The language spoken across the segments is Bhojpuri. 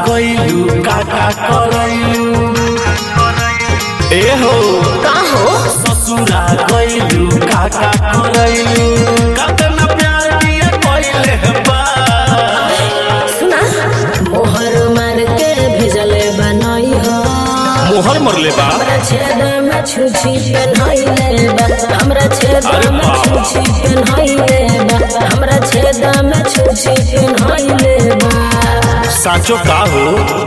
गइलू काका करैलू ए हो का हो ससुरा गइलू काका करैलू कतना प्यार दिया कइले बा सुना मोहर मार के भेजले बनई हो मोहर मरले बा हमरा छेद में छुछी पेन्हइले बा हमरा छेद अरे में बाबा। छुछी पेन्हइले बा हमरा छेद में छुछी पेन्हइले बा साचो का हो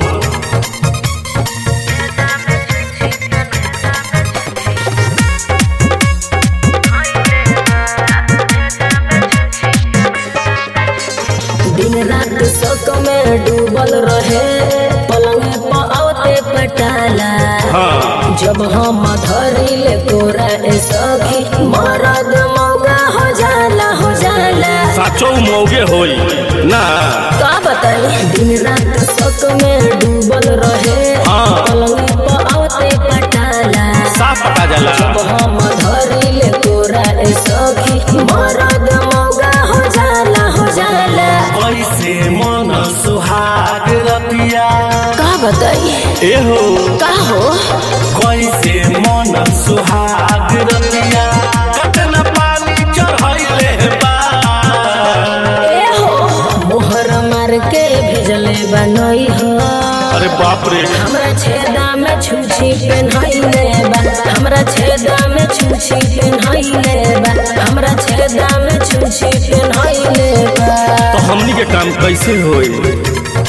दिन रात शौक में डूबल रहे पलंग पर आवते पटाला हाँ जब हम धरी ले कोरा ए सखी मरद मौगा हो जाला हो जाला साचो मौगे होई ना का बताई दिन रात शौक में डूबल रहे हाँ। पलंग पर आवते पटाला साफ पता जाला जब हम धरी ले कोरा ए सखी मरद मौगा हो जाला हो जाला कैसे मन सुहाग रतिया का बताई ए हो का हो कैसे मन सुहाग रतिया कतना पानी चढ़ैले बा ए हो मोहर मार के भेजले बनई हो अरे बाप रे हमरा छेदा में छुछी पेन्हइले बा हमरा छेदा में छुछी पेन्हइले बा हमरा छेदा में छुछी पेन्हइले बा तो हमनी के काम कैसे होई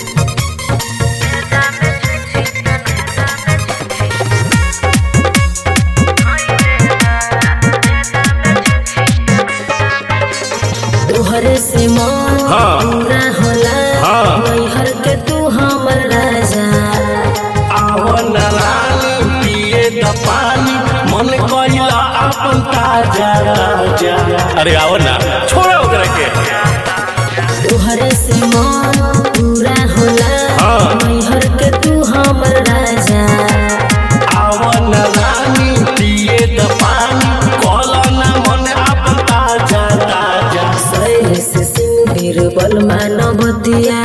तोहरे से मन हाँ। पूरा होला हाँ। नैहर के तू हमर राजा आवन रानी पिए द पानी मन कइला अपन ताजा राजा अरे आओ ना छोड़ो ओकरा के तोहरे से मन पूरा होला हाँ। नैहर के तू हमर राजा आवन रानी पिए द पानी कइला ना मन अपन ताजा ताजा शैल से सिंह बीरबल मानवतिया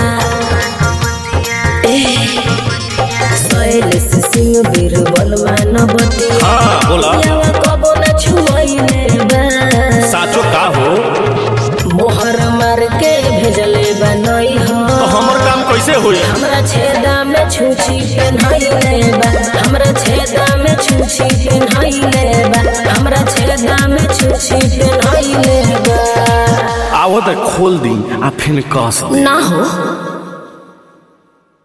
शैल से सिंह बीरबल मानवतिया हाँ बोला यावा कबो न छुमैले बा साचो का हो मोहर मार के भेजले बनई हो तो हमर काम कैसे होई हमरा छेदा में छुछी पेन्हइले बा हमरा छेदा में छुछी पेन्हइले बा हमरा छेदा में छुछी पेन्हइले बा आवत खोल दी आ फिर कस दे ना हो